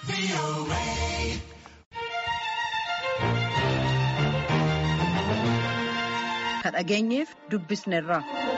dhageenyeef dubbisneerra.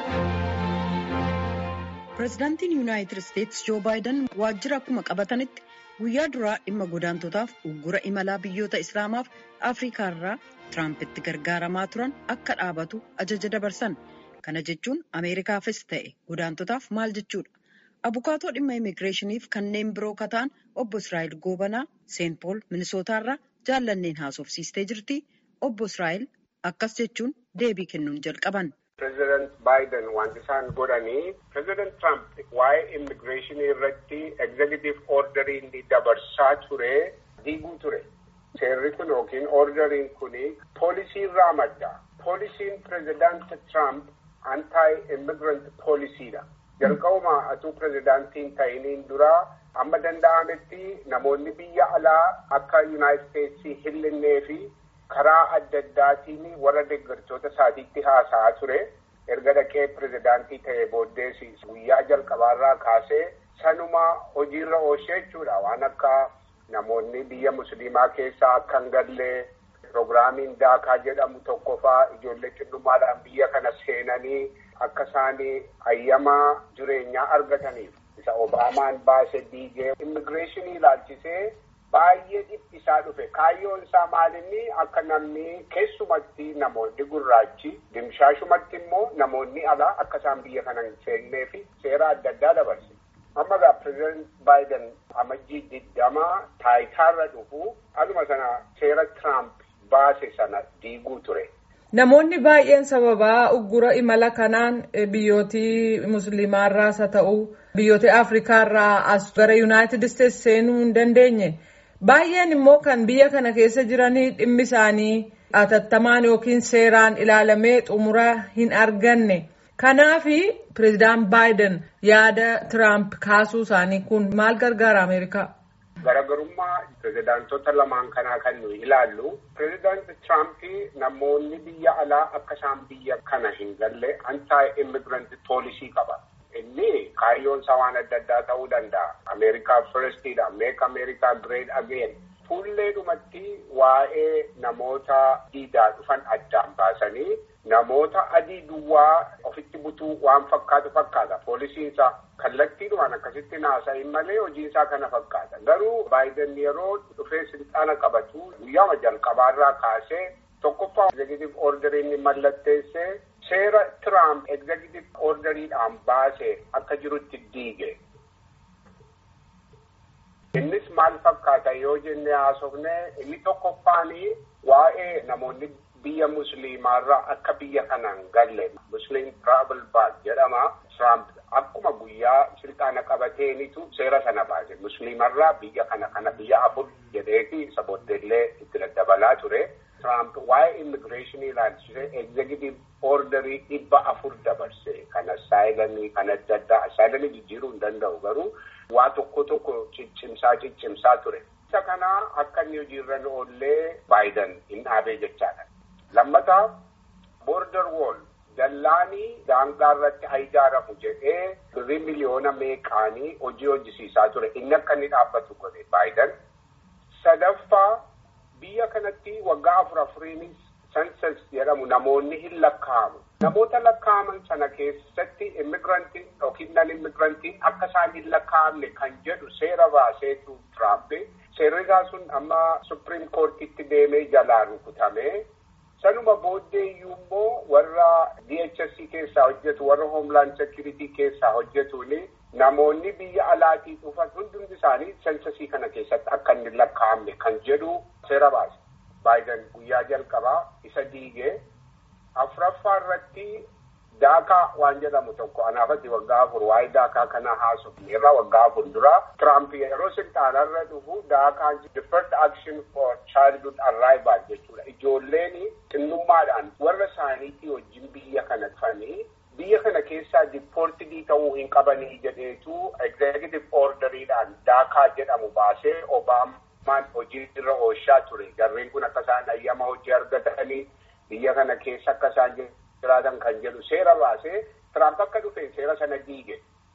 pireezidaantiin yuunaayitid isteetsi joo baayiden waajjira akkuma qabatanitti guyyaa duraa dhimma godaantotaaf uggura imalaa biyyoota islaamaaf afriikaarraa tiraampitti gargaaramaa turan akka dhaabatu ajaja dabarsan kana jechuun ameerikaafis ta'e godaantotaaf maal jechuudha abukaatoo dhimma immigireeshiniif kanneen biroo kataan obbo israa'el goobanaa seent pool minisootaarraa jaallanneen haasofsiistee jirti obbo israa'el akkas jechuun deebii kennuun jalqaban. Pireezidaant Baayiden wanti isaan godhanii pireezidaant Tiraamp waa'ee immigireeshinii irratti egzekitiif ordarii inni dabarsaa ture diiguu ture. Seerri kun yookiin ordariin kun poolisii irraa madda. Poolisiin pireezidaant Tiraamp antaay immigrant poolisiidha. Jalqabuma atuu pireezidaantiin ta'iniin dura amma danda'ametti namoonni biyya alaa akka yuunaayitid isteetsii hin fi karaa adda addaatiin warra deeggartoota isaatiitti haasa'aa ture. Erga dhaqee pireezidaantii ta'e booddees guyyaa jalqabaarraa kaasee sanuma hojiirra oolchee jechuudha. Waan akka namoonni biyya musliimaa keessaa akka hin gallee pirogiraamiin daakaa jedhamu tokkofaa ijoollee xinnummaadhaan biyya kana seenanii akka isaan ayyamaa jireenyaa argataniif isa Obaamaan baase diigee immigireeshinii ilaalchisee. Baay'ee dhiphisaa dhufe kaayyoon isaa maalinni akka namni keessumatti namoonni gurraachi dimshaashumatti immoo namoonni alaa akka isaan biyya kana hin seennee fi seera adda addaa dabarse. Amma egaa pireezidaant Baayiden amajjii digdamaa taayitaarra dhufu aduma sana seera Tiraamp baase sana diiguu ture. Namoonni baay'een sababaa uggura imala kanaan biyyootii musliimaarraas haa ta'u biyyoota afrikaarraa as gara yuunaayitid isteetsi seenuu hin dandeenye. Baay'een immoo kan biyya kana keessa jiranii dhimmi isaanii atattamaan yookiin seeraan ilaalamee xumura hin arganne. Kanaaf pireezidaant Baayiden yaada Tiraamp kaasuu isaanii kun maal gargaara Ameerikaa? Garaagarummaa pireezidaantota lamaan kanaa kan nuyi ilaallu pireezidaant Tiraamp namoonni biyya alaa akka isaan biyya kana hin galle antaay immigiranti poolisii qaba. Inni kaayyoon isaa waan adda addaa ta'uu danda'a. Ameerikaa firstiidha. Meek Ameerikaa great again. Fuulleedhumatti waa'ee namoota diidaa dhufan addaan baasanii namoota adii duwwaa ofitti butuu waan fakkaatu fakkaata. Poolisiin isaa kallattiidhumaan akkasitti naasa'in malee hojiin isaa kana fakkaata. Garuu Baayiden yeroo dhufee silxaana qabatu guyyaama jalqabaarraa kaasee tokkoffaa egzekitiif orderii inni mallatteessee seera Tiraamp egzekitiif orderiidhaan baase akka jirutti diige. Innis maal fakkaata yoo jennee haasofne inni tokkoffaanii waa'ee namoonni biyya musliimaarraa akka biyya kanaan galle musliim travel ban jedhama. Tiraamp akkuma guyyaa silxaana qabateenitu seera sana baase musliimarraa biyya kana kana biyya afur jedheeti isa booddeellee itti daddabalaa ture. Tiraamp waa'ee immigireeshinii ilaalchisee egzekitiif orderii dhibba afur dabarse kan asaayilamii kan adda addaa asaayilamii jijjiiruu hin danda'u garuu waa tokko tokko ciccimsaa ciccimsaa ture. Isa kana akka inni hojiirra oollee Baayiden hin dhaabee jechaadha. Lammataa boorder wool dallaanii daangaa irratti haa ijaaramu jedhee birrii miliyoona meeqaanii hojii hojjisiisaa ture inni akka inni dhaabbatu godhe Baayiden. Sadaffaa biyya kanatti waggaa afur afuriinis sensus jedhamu namoonni hin lakkaa'amu. Namoota lakkaa'aman sana keessatti immigirantiin yookiin nan immigirantiin akka isaan hin lakkaa'amne kan jedhu seera baaseetu Tiraamp. Seerri isaa sun amma Supiriim Koortiitti deemee jalaa rukutame. Sanuma booddee iyyuu immoo warra DHS keessaa hojjetu warra Hoomlaan Sekiriitii keessaa hojjetuuni namoonni biyya alaatii dhufan hundi isaanii sensasii kana keessatti akka inni lakkaa'amne kan jedhu seera baase. Baayiden guyyaa jalqabaa isa diigee afuraffaa irratti daakaa waan jedhamu tokko anaafatti waggaa afur waa'ee daakaa kana haasofne irraa waggaa afur dura Tiraamp yeroo silxaanarra dhufu daakaa deferred action for childhood arrival jechuudha. Ijoolleen xinnummaadhaan warra isaaniitii wajjin biyya kana dhufanii biyya kana keessaa diippoortidii ta'uu hin qabanii jedheetu egzekitiif orderiidhaan daakaa jedhamu baasee Obaamaan hojii irra oolchaa ture. Jarreen kun akka isaan ayyama hojii argatanii biyya kana keessa akka isaan jiraatan kan jedhu seera baasee Tiraamp akka dhufe seera sana diige.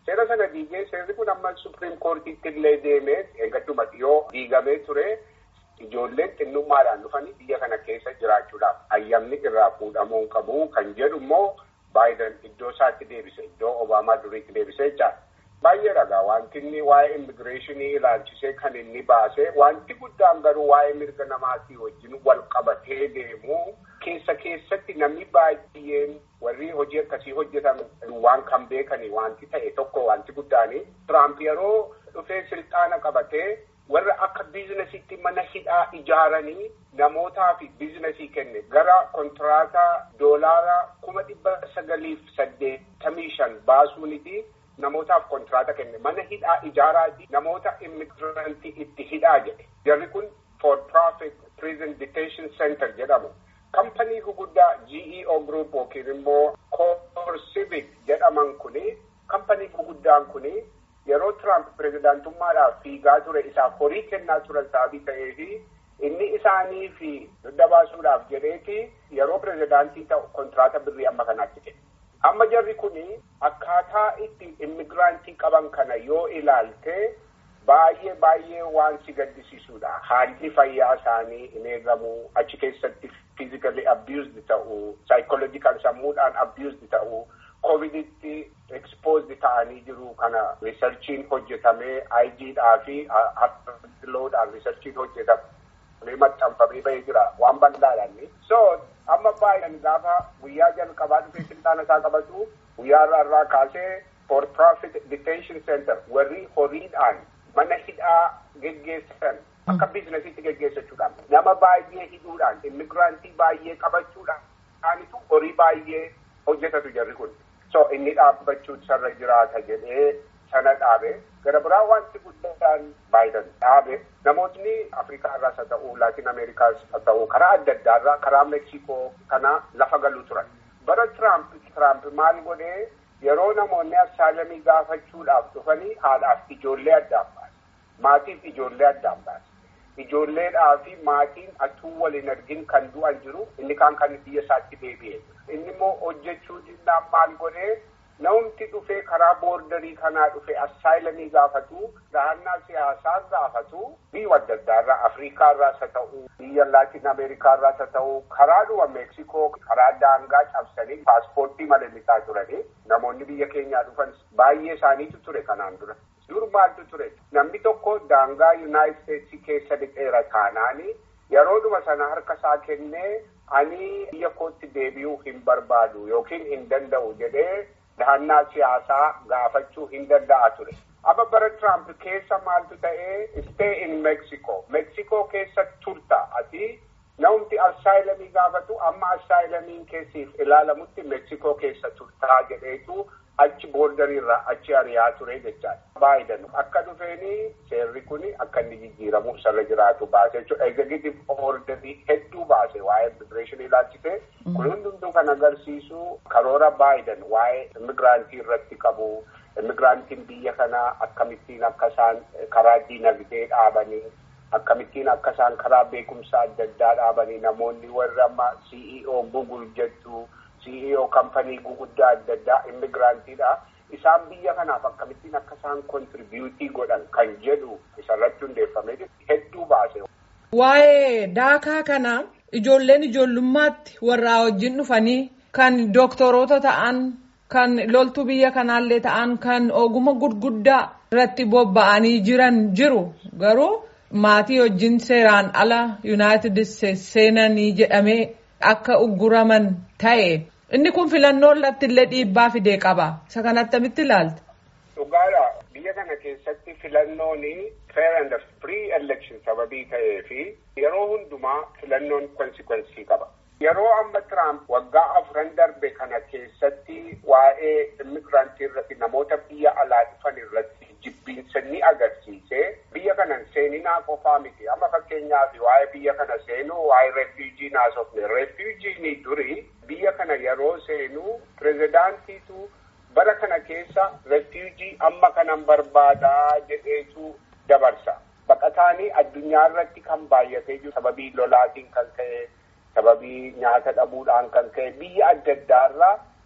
Seera sana diigee seerri kun amma supiriim koortiitti illee deemee eeggatuma dhiyoo diigamee ture. Ijoolleen xinnummaadhaan dhufanii biyya kana keessa jiraachuudhaaf ayyamni irraa fuudhamuu qabu kan jedhu immoo Baayiden iddoo isaatti deebise iddoo Obaamaa duriitti deebisee jira. Baay'ee ragaa wanti inni waa'ee immigireeshinii ilaalchisee kan inni baase wanti guddaan garuu waa'ee mirga namaatii wajjin wal qabatee deemu keessa keessatti namni baay'een warri hojii akkasii hojjetan waan kan beekanii wanti ta'e tokko wanti guddaanii Tiraamp yeroo dhufee silxaana qabatee warra akka biizinasiitti mana hidhaa ijaaranii namootaaf biizinasii kenne gara kontiraataa doolaara kuma dhibba sagaliif saddeettamii shan baasuuniti namootaaf kontiraataa kenne mana hidhaa ijaaraati namoota immigirantii itti hidhaa jedhe jarri kun for profit prison detention center jedhamu kampanii guguddaa GEO group yookiin immoo CoreCivic jedhaman kuni kampanii guguddaan kuni yeroo Tiraamp pirezidaantummaadhaaf fiigaa ture isaaf horii kennaa turan sababii ta'eefi inni isaanii fi dugda baasuudhaaf jedheeti yeroo pirezidaantii ta'u kontiraata birrii amma kanaatti kenne. Amma jarri kuni akkaataa itti immigiraantii qaban kana yoo ilaalte baay'ee baay'ee waan si gaddisiisudha. Haalli fayyaa isaanii hin eegamu achi keessatti physically abused ta'u, psychological sammuudhaan abused ta'u. Coviditti exposed ta'anii jiru kana riisarchiin hojjetamee IGdhaa fi harkiloodhaan riisarchiin hojjetamee maxxanfamee bahee jira waan bal'aadhaan. So amma Baayiden gaafa guyyaa jalqabaa dhufee silxaana isaa qabatu guyyaa irraa irraa kaasee for profit detention center warri horiidhaan mana hidhaa geggeessan akka biizinasiitti geggeessachuudhaan nama baay'ee hidhuudhaan immigiraantii baay'ee qabachuudhaanitu horii baay'ee hojjetatu jarri kun. So inni dhaabbachuu sarra jiraata jedhee sana dhaabe gara biraa wanti guddaan Baayiden dhaabe namootni Afrikaa irraas haa ta'u Laatin Ameerikaas haa ta'u karaa adda addaa irraa karaa Meksikoo kana lafa galuu turan. Bara Tiraamp Tiraamp maal godhee yeroo namoonni assaalamii gaafachuudhaaf dhufanii haadhaaf ijoollee addaan baase. Maatiif ijoollee addaan baase. Ijoolleedhaa fi maatiin atuu waliin argin kan du'an jiru inni kaan kan biyya isaatti deebi'e. Inni immoo hojjechuu dhinnaan maal godhee namni dhufee karaa boordarii kanaa dhufee assaayilamii gaafatu dahannaa siyaasaa gaafatu biyya adda addaarraa Afrikaa irraas haa ta'u biyya Laatin Ameerikaa irraas haa ta'u karaadhuma Meeksikoo karaa daangaa cabsanii paaspoortii malee bitaa turanii namoonni biyya keenyaa dhufan baay'ee isaaniitu ture kanaan dura. Dur maaltu ture namni tokko daangaa Yuunaayitid Isteetsii keessa dhiqeera taanaani yeroodhuma sana harka isaa kennee ani biyya kootti deebi'uu hin barbaadu yookiin hin danda'u jedhee dahannaa siyaasaa gaafachuu hin danda'a ture. Amma bara Tiraamp keessa maaltu ta'ee stay in Mexico. Mexico keessa turta ati namni assaayilamii gaafatu amma assaayilamiin keessiif ilaalamutti Mexico keessa turtaa jedheetu achi boordariirraa achi ari'aa ture jechaadha. Baayiden akka dhufeeni seerri kun akka inni jijjiiramu sarara jiraatu baase jechuudha. Executive orderii hedduu baase waa'ee immigireeshinii ilaalchise. Kun hundumtuu kan agarsiisu karoora Baayiden waa'ee immigiraantii irratti qabu. Immigiraantiin biyya kanaa akkamittiin akka isaan karaa diinagdee dhaabanii akkamittiin akka isaan karaa beekumsa adda addaa dhaabanii namoonni warri amma CEO Google jettu. CEO kampanii guguddaa adda addaa immigiraantiidha. Isaan biyya kanaaf akkamittiin akka isaan kontiribiyuutii godhan kan jedhu isarratti hundeeffamee hedduu baase. Waa'ee daakaa kana ijoolleen ijoollummaatti warraa wajjin dhufanii kan dooktoroota ta'an kan loltuu biyya kanaallee ta'an kan oguma gurguddaa irratti bobba'anii jiran jiru garuu maatii wajjin seeraan ala yuunaayitid isteetsi seenanii jedhamee akka ugguraman ta'e. Inni kun filannoo irratti illee dhiibbaa fidee qaba. Isa kana attamitti ilaalta? Dhugaadha. Biyya kana keessatti filannoon fair and free election sababii ta'ee fi yeroo hundumaa filannoon konsikwensii qaba. Yeroo amma Tiraamp waggaa afran darbe kana keessatti waa'ee immigiraantii irratti namoota biyya alaa dhufan irratti jibbiinsa ni agarsiise biyya kana seeninaa qofaa miti. Amma fakkeenyaaf waa'ee biyya kana seenuu waa'ee refuujii naasofne. Refuujiin durii biyya kana yeroo seenuu pirezidaantiitu bara kana keessa refuujii amma kanan barbaadaa jedheetu dabarsa. Baqataanii addunyaa irratti kan baay'atee jiru sababii lolaatiin kan ka'e sababii nyaata dhabuudhaan kan ka'e biyya adda addaarraa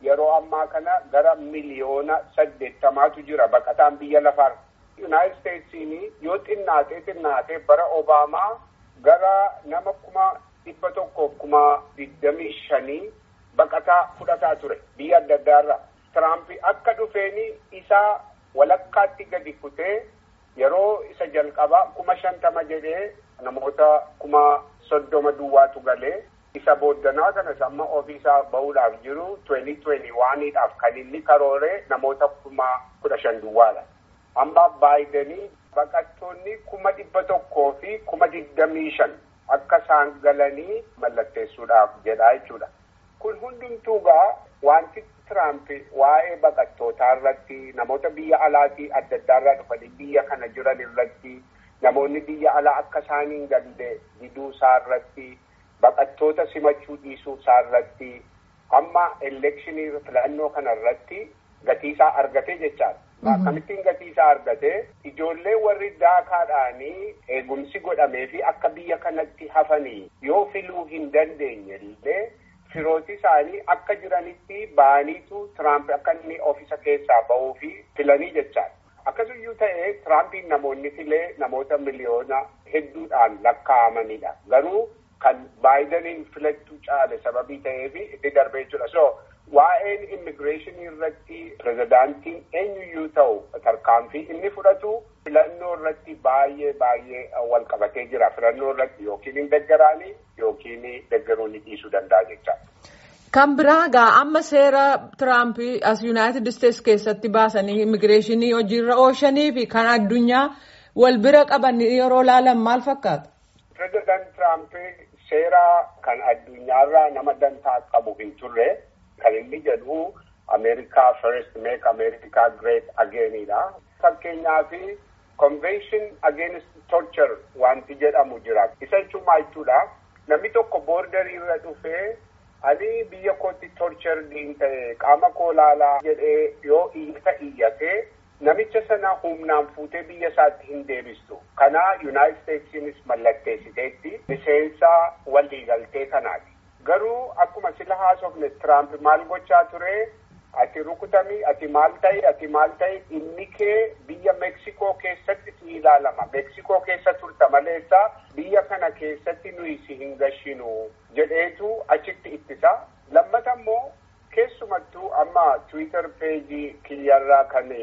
yeroo ammaa kana gara miliyoona saddeettamaatu jira baqataan biyya lafaarra. Yuunaayitid Isteetsiin yoo xinnaatee xinnaatee bara Obaamaa gara nama kuma dhibba tokkoof kuma digdamii shanii baqataa fudhataa ture biyya adda addaarra. Tiraamp akka dhufeeni isaa walakkaatti gadi kutee yeroo isa jalqabaa kuma shantama jedhee namoota kuma soddoma duwwaatu galee isa booddanaa kanas amma ofiisaa bahuudhaaf jiru tuweni tuweni waaniidhaaf kan inni karoore namoota kuma kudha shan duwwaadha. Amma baayidenii baqattoonni kuma dhibba tokkoo fi kuma digdamii shan akka isaan galanii mallatteessuudhaaf jedhaa jechuudha. Kun hundumtuu gaa wanti Tiraamp waa'ee baqattootaa irratti namoota biyya alaatii adda addaarraa dhufanii biyya kana jiran irratti namoonni biyya alaa akka isaaniin galle diduu isaa irratti baqattoota simachuu dhiisuu isaa irratti amma elekshinii filannoo kana irratti gatiisaa argatee jechaadha. Akkamittiin gatiisaa argatee ijoollee warri daakaadhaanii eegumsi godhamee fi akka biyya kanatti hafanii yoo filuu hin dandeenye illee firooti isaanii akka jiranitti ba'aniitu Tiraamp akka inni ofiisa keessaa bahuu fi filanii jechaadha. Akkasumayyuu ta'ee Tiraampiin namoonni filee namoota miliyoona hedduudhaan lakkaa'amanidha. Garuu kan baayidaniin filattuu caale sababii ta'eef itti darbee jira. So waa'een immigireeshinii irratti pirezidaantiin eenyuyyuu ta'u tarkaanfii inni fudhatu filannoo irratti baay'ee baay'ee wal qabatee jira. Filannoo irratti yookiin hin deggaraanii yookiin deggaruu ni dhiisuu danda'a jecha. Kan biraa gaa amma seera Tiraamp as Yuunaayitid Isteets keessatti baasanii immigireeshinii hojiirra oolchanii fi kan addunyaa wal bira qaban yeroo laalan maal fakkaata? Pireezidaant Tiraamp seera kan addunyaarraa nama dantaa qabu hin turre kan inni jedhu Ameerikaa first make America great againidha. Fakkeenyaaf convention against torture wanti jedhamu jira. Isa jechuun maal jechuudha? Namni tokko boordarii irra dhufee ani biyya kootti torchariin ta'e qaama koo laalaa jedhee yoo iyyata iyyatee namicha sana humnaan fuutee biyya isaatti hin deebistu. Kana Yuunaayitid Isteetsiinis mallatteessiteetti miseensa waliigaltee kanaati. Garuu akkuma sila haasofne Tiraamp maal gochaa ture ati rukutamii ati maal ta'e ati maal ta'e inni kee biyya Meksikoo keessatti si ilaalama. Meksikoo keessa turta maleessa biyya kana keessatti nuyi si hin gashinu jedheetu achitti ittisa. Lammata immoo keessumattuu amma Tiwiitar peejii kiyyarraa kan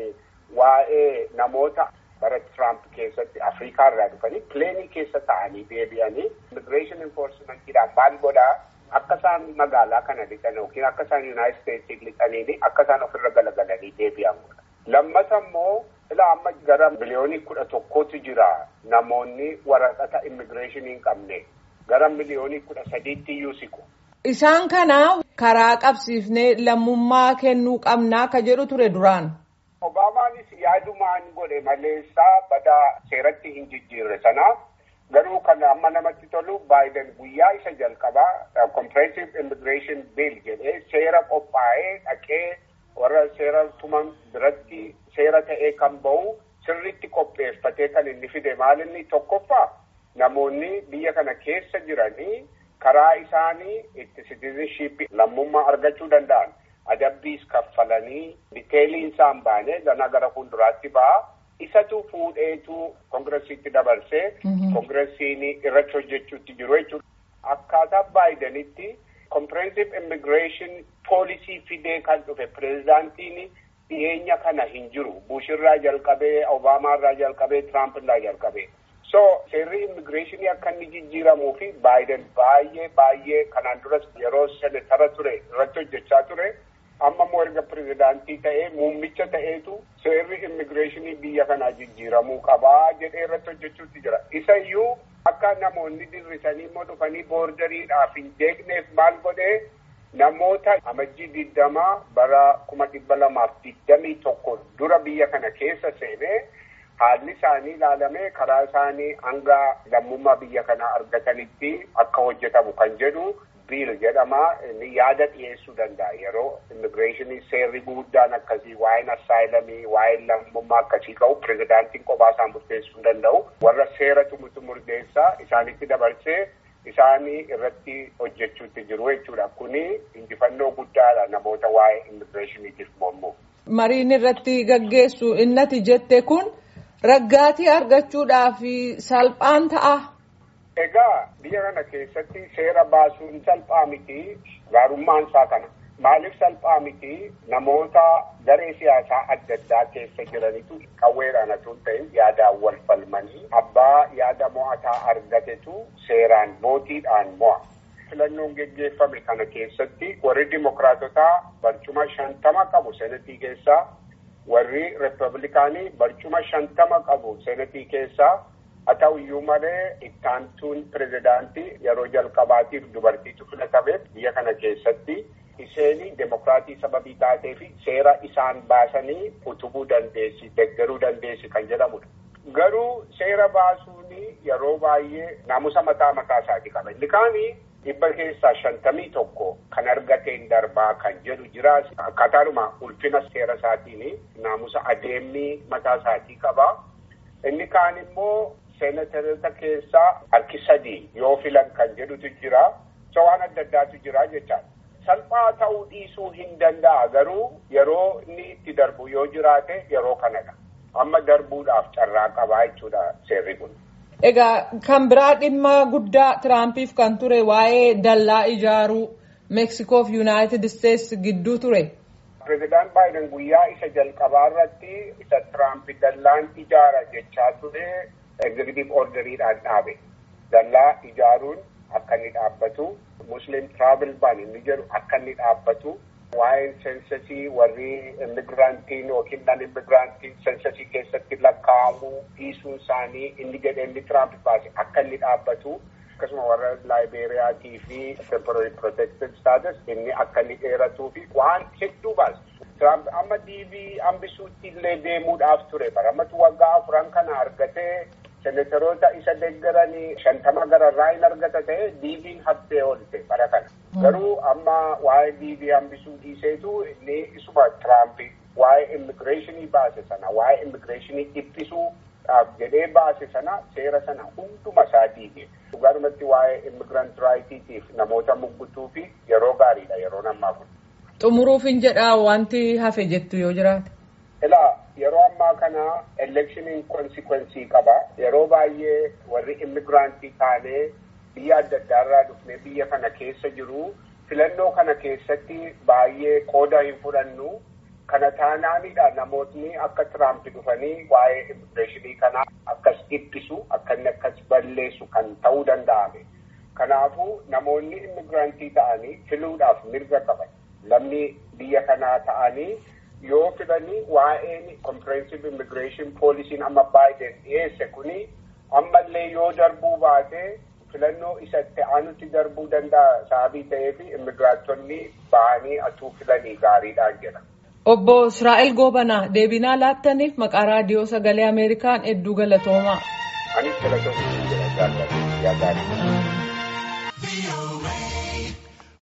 waa'ee namoota bara Tiraamp keessatti Afrikaa irraa dhufanii pileenii keessa ta'anii deebi'anii immigireeshin enfoorsimentiidhaan maal godhaa akka isaan magaalaa kana lixan yookiin akka isaan Yuunaayitid Isteetsiin lixanii akka isaan ofirra galagalanii deebi'an godha. Lammata immoo ilaa amma gara miliyoonii kudha tokkootu jira namoonni waraqata immigireeshinii hin qabne gara miliyoonii kudha sadiitti iyyuu siqu. Isaan kana karaa qabsiifnee lammummaa kennuu qabnaa ka jedhu ture duraan. Obaamaanis yaadumaan godhe maleessaa badaa seeratti hin jijjiirre sanaaf garuu kan amma namatti tolu baayiden guyyaa isa jalqabaa comprehensive immigration bill jedhee seera qophaa'ee dhaqee warra seera tuman biratti seera ta'ee kan bahu sirritti qopheeffatee kan inni fide maal inni tokkoffaa namoonni biyya kana keessa jiranii karaa isaanii itti citizenship lammummaa argachuu danda'an adabbiis kaffalanii diteeliin isaan baane ganaa gara fuulduraatti ba'a. isatu fuudheetu koongiresiitti dabarsee koongiresiin irratti hojjechuutti jiru jechuudha. Akkaataa baayidanitti comprehensive immigration poolisii fidee kan dhufe pireezidaantiin dhiyeenya kana hin jiru. Bushirraa jalqabee, Obaamaarraa jalqabee, Tiraampiirraa jalqabee. So seerri immigireeshinii akka inni jijjiiramuu fi baayiden baay'ee baay'ee kanaan duras yeroo senetara ture irratti hojjechaa ture. amma immoo erga pirezidaantii ta'ee muummicha ta'eetu seerri immigireeshinii biyya kanaa jijjiiramuu qabaa jedhee irratti hojjechuutti jira. Isa iyyuu akka namoonni dirrisanii immoo dhufanii boordariidhaaf hin deegneef maal godhee namoota amajjii digdamaa bara kuma dhibba lamaaf digdamii tokko dura biyya kana keessa seenee haalli isaanii ilaalamee karaa isaanii hanga lammummaa biyya kanaa argatanitti akka hojjetamu kan jedhu biil jedhama inni yaada dhiyeessuu danda'a yeroo immigireeshinii seerri guddaan akkasii waa'een assaayilamii waa'een lammummaa akkasii ka'u pirezidaantiin kophaa isaan murteessuu danda'u warra seera tumutu murteessaa isaanitti dabarsee isaanii irratti hojjechuutti jiru jechuudha. Kuni injifannoo guddaadha namoota waa'ee immigireeshiniitiif mormuuf. Mariin irratti gaggeessu innati jette kun raggaatii argachuudhaaf salphaan ta'a. Egaa biyya kana keessatti seera baasuun salphaa miti gaarummaan isaa kana. Maaliif salphaa miti namoota garee siyaasaa adda addaa keessa jiranitu qawweedhaan osoo hin ta'in yaadaan wal falmanii abbaa yaada mo'ataa argatetu seeraan mootiidhaan mo'a. Filannoon geggeeffame kana keessatti warri dimokiraatotaa barcuma shantama qabu senatii keessaa warri riippablikaanii barcuma shantama qabu senatii keessaa haa ta'u iyyuu malee ittaantuun pirezidaantii yeroo jalqabaatiif dubartiitu filatameef biyya kana keessatti isheen demokiraatii sababii taatee fi seera isaan baasanii utubuu dandeessi deggeruu dandeessi kan jedhamudha. Garuu seera baasuun yeroo baay'ee naamusa mataa mataa isaatii qaba. Inni kaanii dhibba keessaa shantamii tokko kan argateen darbaa kan jedhu jiraas akkaataadhuma ulfina seera isaatiin naamusa adeemni mataa isaatii qaba. Inni kaan immoo seenatarota keessaa harki sadii yoo filan kan jedhutu jira. So waan adda addaatu jira jechaadha. Salphaa ta'uu dhiisuu hin danda'a garuu yeroo inni itti darbu yoo jiraate yeroo kanadha. Amma darbuudhaaf carraa qabaa jechuudha seerri kun. Egaa kan biraa dhimma guddaa Tiraampiif kan ture waa'ee dallaa ijaaruu Meeksikoo fi Yuunaayitid Isteetsi gidduu ture. Pireezidaant Baayiden guyyaa isa jalqabaa irratti isa Tiraamp dallaan ijaara jechaa ture egzekutiif orderiidhaan dhaabe. Dallaa ijaaruun akka inni dhaabbatu. Musliim Travel Ban inni jedhu akka inni dhaabbatu waa'een seensasii warri immigiraantiin yookiin nan immigiraantiin seensasii keessatti lakkaa'amuu dhiisuun isaanii inni jedhee inni Tiraamp baase akka inni dhaabbatu akkasuma warra laayibeeriyaatii fi temporary protected status inni akka inni dheeratuu fi waan hedduu baase. Tiraamp amma diibii hambisuutti illee deemuudhaaf ture baramatu waggaa afuran kana argatee senataroota isa deeggaranii shantama gararraa hin argata ta'e diibiin haftee oolte bara kana. Garuu amma waa'ee diibii hambisuu dhiiseetu inni isuma Tiraamp waa'ee immigireeshinii baase sana waa'ee immigireeshinii dhiphisuudhaaf jedhee baase sana seera sana hunduma isaa diige. Dhugaadhumatti waa'ee immigirant raayitiitiif namoota muggutuu fi yeroo gaariidha yeroon ammaa kun. Xumuruuf hin jedhaa wanti hafe jettu yoo jiraate. Ilaa yeroo ammaa kana elekshiniin konsikwensii qaba. Yeroo baay'ee warri immigiraantii taanee biyya adda addaarraa dhufnee biyya kana keessa jiru. Filannoo kana keessatti baay'ee qooda hin fudhannu. Kana taanaanidha namootni akka Tiraamp dhufanii waa'ee immigireeshinii kanaa akkas dhiphisu akka inni akkas balleessu kan ta'uu danda'ame. Kanaafuu namoonni immigiraantii ta'anii filuudhaaf mirga qaban. Lammii biyya kanaa ta'anii yoo filanii waa'een comprehensive immigration poolisiin amma baay'een dhiyeesse kuni ammallee yoo darbuu baate filannoo isatti aanutti darbuu danda'a sababii ta'eef immigiraatonni ba'anii atuu filanii gaariidhaan jedha. Obbo Israa'el Goobanaa deebinaa laattaniif maqaa raadiyoo sagalee Ameerikaan hedduu galatoomaa. Anis galatoomaa jedha jaalladha yaa gaarii.